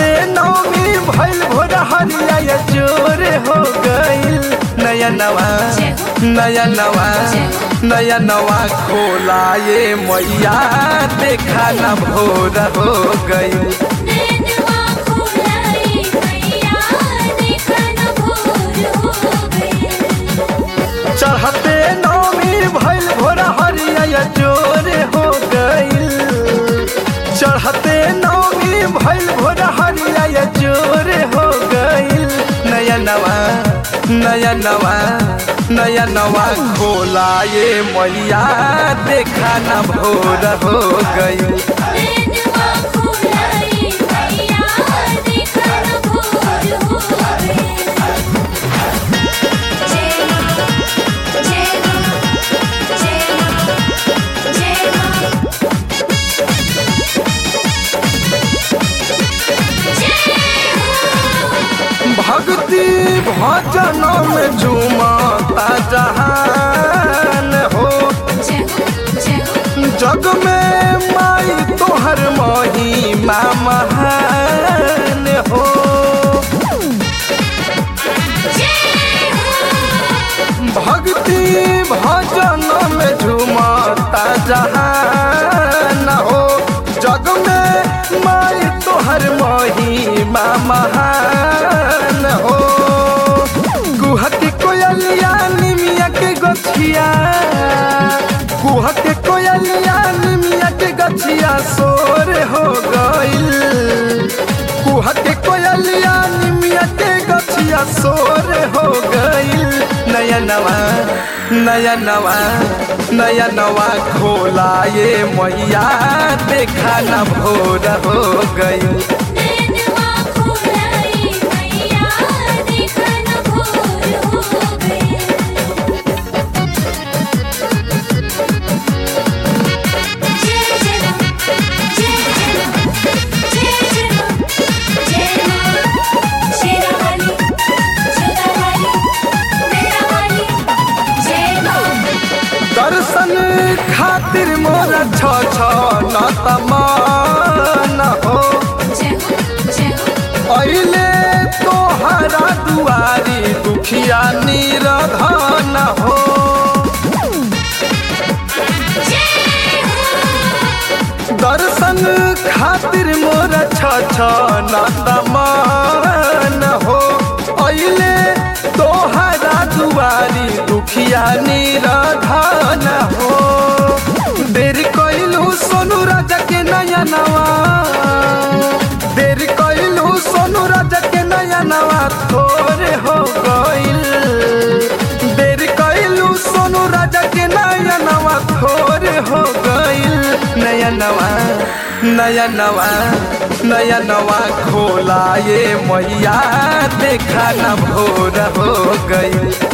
नौमी भइल भोर हरिया ये जोर हो गइल नया नवा नया नवा नया नवा खोला ये मैया देखा न भोर हो गइल नैनवा खोलाई मैया देखा न भोर हो गए चढ़ते नौमी भइल भोर हरिया ये जोर हो गइल चढ़ते नौमी भइल भोर हरिया ये जोर हो गइल नया नवा नया नवा नया नवा खोला ये मैया देखा न भोर हो गइल नैनवा खोलाई मैया देखा न भोर हो गए जय मां जय मां जय मां जय मां भक्ति भजन में झूमता जहान हो जय हो जय हो जग में माई तोहर महिमा महान हो जय हो भक्ति भजन में झूमता जहान हो जग में माई तोहर महिमा महान हो गुहती कोयलिया निमिया के गछिया गुहती कोयलिया निमिया के गछिया सोर हो गइल कुहके कोयलिया निमिया के गछिया सोर हो गइल नया नवा नया नवा नया नवा खोला ये मैया देखा न भोर हो गइल नैनवा खोलाई मैया देखा न भोर हो गए जय जय मां जय जय मां जय जय मां जय मां शेरा वाली जोधा वाली मेरा वाली जय मां दर्शन खातिर मोर छ छ न तमान हो जय हो जय हो अइले तोहरा दुआरी दुखिया निरधन हो जय हो दर्शन खातिर मोर छ छ न तमान हो अइले तोहरा दुआरी दुखिया निरधन हो देर कइलू सोनू राजा के नया नवा देर कइलू सोनू राजा के नया नवा थोरे हो गइल देर कइलू सोनू राजा के नया नवा थोरे हो गइल नया नवा नया नवा नया नवा खोला ये मैया देखा न भोर हो गइल